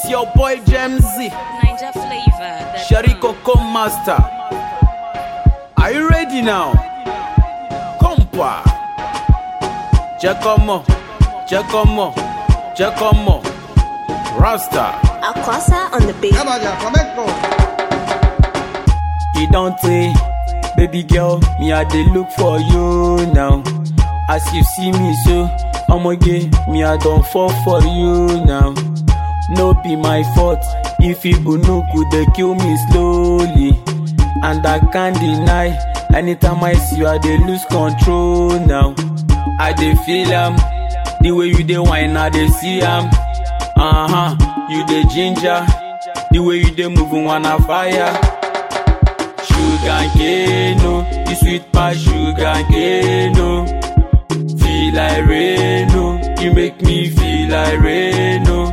It's your boy Jamesy, Ninja flavor. that Sherry come. Coco Master. Are you ready now? Compa. Giacomo, Giacomo, Giacomo, Rasta. Aquasa on the beat. Yabaya, flamenco. He don't say, baby girl, me I dey look for you now. As you see me so, I'ma get me I don't fall for you now. No be my fault if people no could they kill me slowly. And I can't deny, anytime I see you I dey lose control now. I dey feel am, the way you dey whine I dey see am. Uh huh, you dey ginger, the way you dey move wanna fire. Sugar cane, no, you sweet pass sugar cane, no. Feel like rain, no, you make me feel like rain, no.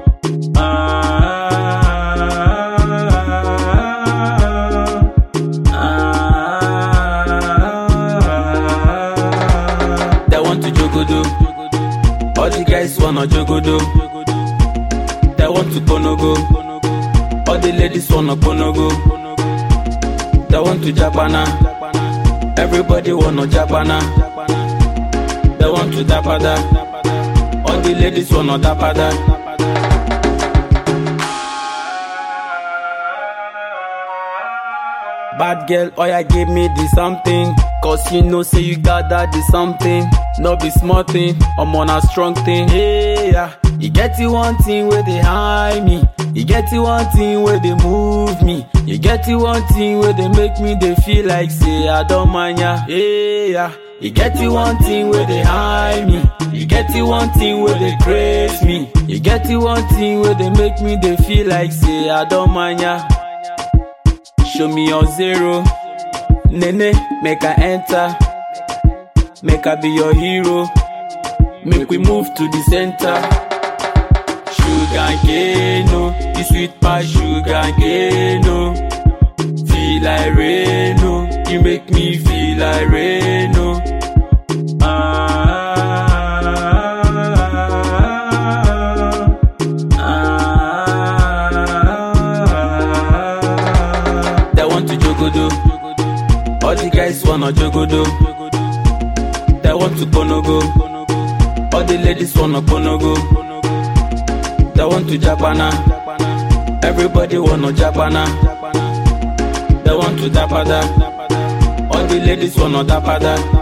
Ah, They want to jogodo, all the guys wanna jogodo. They want to bonogo, all the ladies wanna bonogo. They want to Japana. Everybody wanna Japana. They want to Dapada. All the ladies wanna Dapada. Bad girl, oh yeah, give me the something. Cause you know, say you got that the something. No be small thing, I'm on a strong thing. Hey, yeah. You get the one thing where they hide me. You get the one thing where they move me. You get the one thing where they make me they feel like say I don't mind ya. Hey, yeah. You get the one thing where they hide me. You get the one thing where they praise me. You get the one thing where they make me they feel like say I don't mind ya. Show me your zero. Nene, make I enter. Make I be your hero. Make we move to the center. Sugar cane, no. You sweet past sugar cane, no. Feel like rain, no. You make me feel like rain, no. Ah, They want to jogodo. All the guys wanna jogodo. They want to bonogo. All the ladies wanna bonogo. They want to Japana. Everybody wanna Japana. They want to Dapada. All the ladies wanna Dapada.